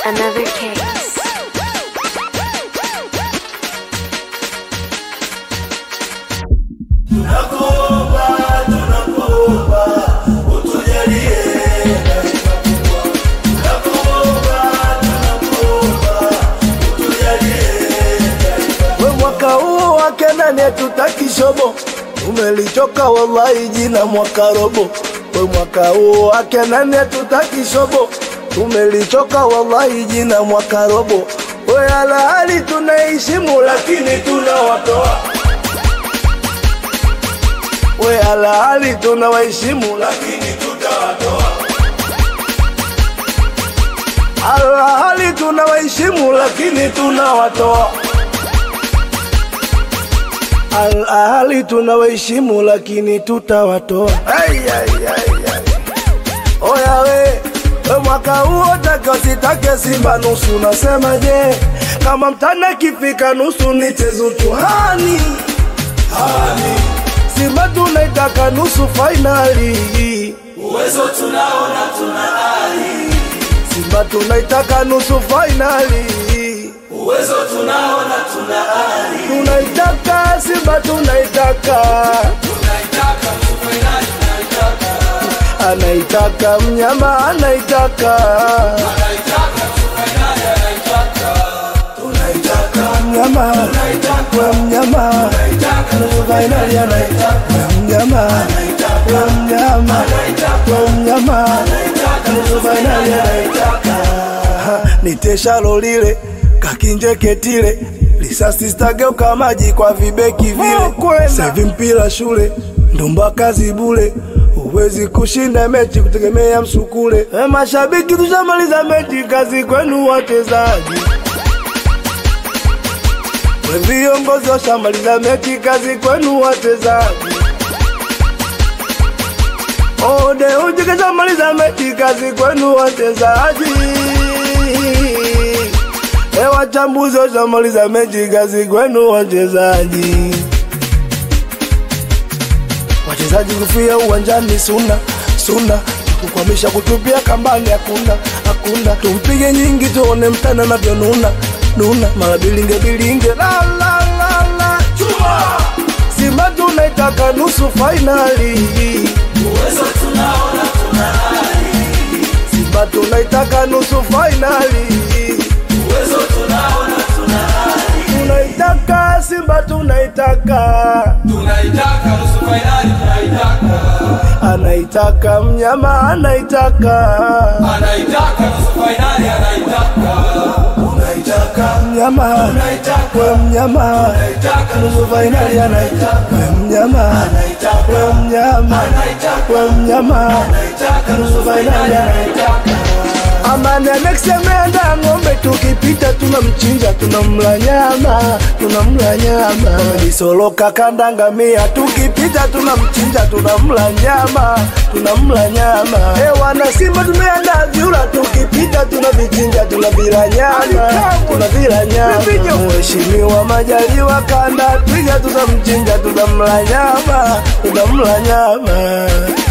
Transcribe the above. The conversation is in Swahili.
another case. We mwaka huu wake nani hatutaki shobo, umelichoka wallahi jina mwaka robo. We mwaka huu wake nani hatutaki shobo, umelichoka wallahi jina mwaka robo. We alahali tunaheshimu lakini tunawatoa we alahali tunawaheshimu lakini tutawatoa alahali tunawaheshimu lakini tunawatoa alahali tunawaheshimu lakini tutawatoa Ai, ai, ai, ai. oya we we mwaka huo take usitake simba nusu nasema je kama mtana kifika nusu nichezu tuhani hani simba tunaitaka nusu fainali uwezo tunaona tuna ari, simba tunaitaka nusu fainali uwezo tunaona tuna ari, tunaitaka simba tunaitaka tunaitaka nusu fainali, tunaitaka anaitaka mnyama anaitaka anaitaka nusu fainali, anaitaka tunaitaka mnyama we mnyama nusu fainali anaitaka we mnyama we mnyama we mnyama nusu fainali anaitaka niteshalo lile kakinjeketile lisasi stageuka maji kwa vibeki vile sevi mpira shule ndumba kazi bule huwezi kushinda mechi kutegemea msukule e mashabiki tushamaliza mechi kazi kwenu wachezaji we viongozi washamaliza mechi kazi kwenu wachezaji ode uji kashamaliza mechi kazi kwenu wachezaji e wachambuzi washamaliza mechi kazi kwenu wachezaji wachezaji kufia uwanjani suna suna kukwamisha kutupia kambani hakuna hakuna tumpige nyingi tuone mtana navyonuna nuna mara bilinge bilinge la la la la chuma simba tunaitaka nusu fainali uwezo tunaona tuna ari, simba tunaitaka nusu fainali uwezo tunaona tuna ari, tunaitaka simba tunaitaka tunaitaka nusu fainali, tunaitaka anaitaka mnyama anaitaka anaitaka nusu fainali, anaitaka unaitaka mnyama unaitaka we mnyama unaitaka nusu fainali anaitaka we mnyama we mnyama we mnyama unaitaka nusu fainali anaitaka Amani anaksemenda ng'ombe tukipita tunamchinja tunamla nyama tunamla nyama Disoloka kandangamia tukipita tunamchinja tunamla nyama tunamla nyama E wana Simba tumeandaa vyura tukipita tunavichinja tunavila nyama tunavila nyama Mheshimiwa Majaliwa kanda twiga tunamchinja tunamla nyama tunamla nyama